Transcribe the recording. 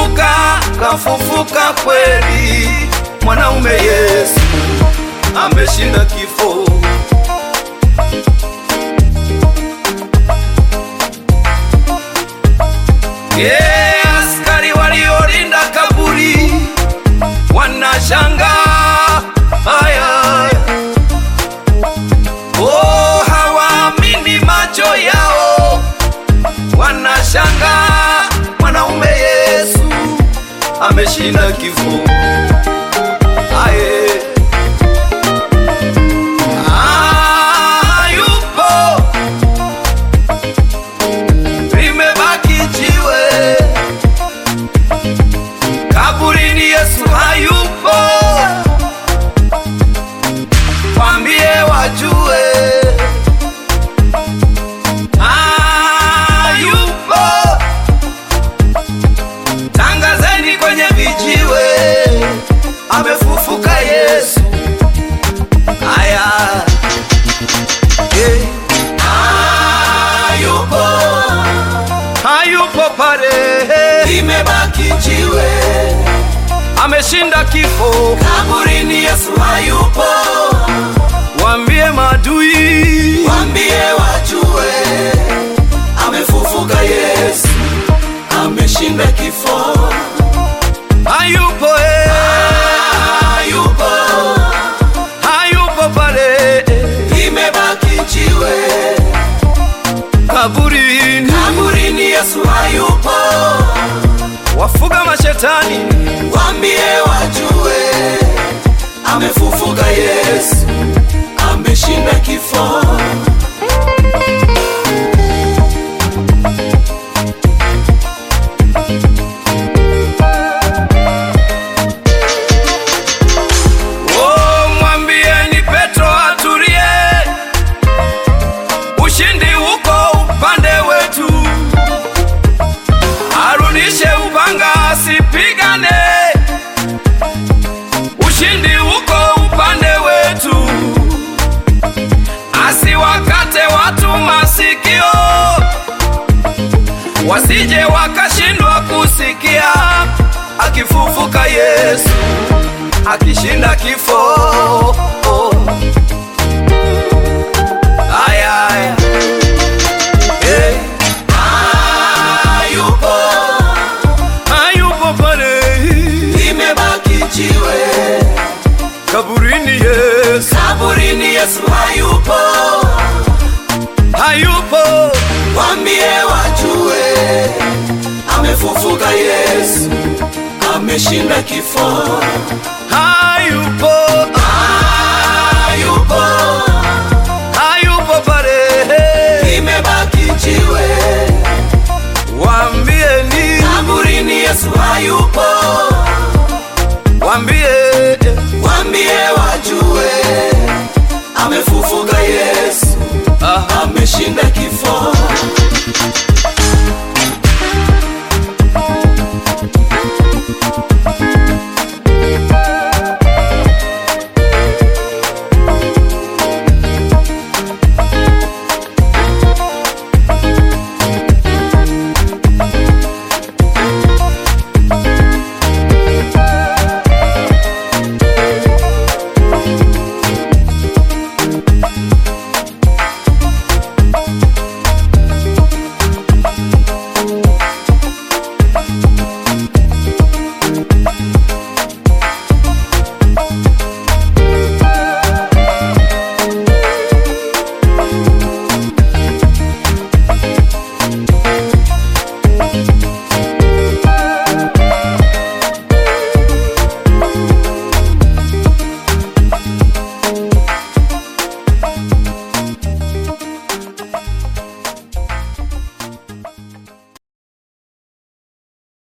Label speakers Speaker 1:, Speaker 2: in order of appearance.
Speaker 1: kafufuka, kafufuka kweli, mwanaume Yesu ameshinda kifo. Yeah, askari waliolinda kaburi wanashangaa haya, oh, hawaamini macho yao, wanashangaa mwanaume Yesu ameshinda kifo. Aye. Ah, yupo limebaki jiwe kaburini, Yesu hayupo, kwambie wajue hayupo, tangazeni kwenye vijiwe, amefufuka Yesu. Aya, yeah. hayupo hayupo pale,
Speaker 2: limebaki jiwe
Speaker 1: ameshinda kifo.
Speaker 2: kaburini, Yesu hayupo,
Speaker 1: Waambie madui,
Speaker 2: wambie wajue, amefufuka Yesu, ameshinda kifo,
Speaker 1: hayupo eh,
Speaker 2: hayupo,
Speaker 1: hayupo pale
Speaker 2: limebaki jiwe
Speaker 1: kaburini.
Speaker 2: kaburini, Yesu hayupo,
Speaker 1: Wafuga mashetani,
Speaker 2: wambie wajue, amefufuka Yesu, ameshinda kifo.
Speaker 1: oh, mwambieni Petro atulie, ushindi uko upande wetu, arudishe upanga asipigane, ushindi uko upande wetu, asiwakate watu masikio, wasije wakashindwa kusikia akifufuka Yesu akishinda kifo. Aya, aya. Eh,
Speaker 2: Hayupo,
Speaker 1: hayupo pale
Speaker 2: limebaki jiwe
Speaker 1: kaburini, Yesu
Speaker 2: kaburini, Yesu hayupo,
Speaker 1: hayupo,
Speaker 2: wambie wajue, amefufuka Yesu, ameshinda kifo.
Speaker 1: hayupo,
Speaker 2: Hayupo,
Speaker 1: hayupo pale,
Speaker 2: limebaki jiwe
Speaker 1: waambieni,
Speaker 2: kaburini, Yesu hayupo,
Speaker 1: waambie
Speaker 2: wambie wajue, amefufuka Yesu,
Speaker 1: ah,
Speaker 2: ameshinda kifo.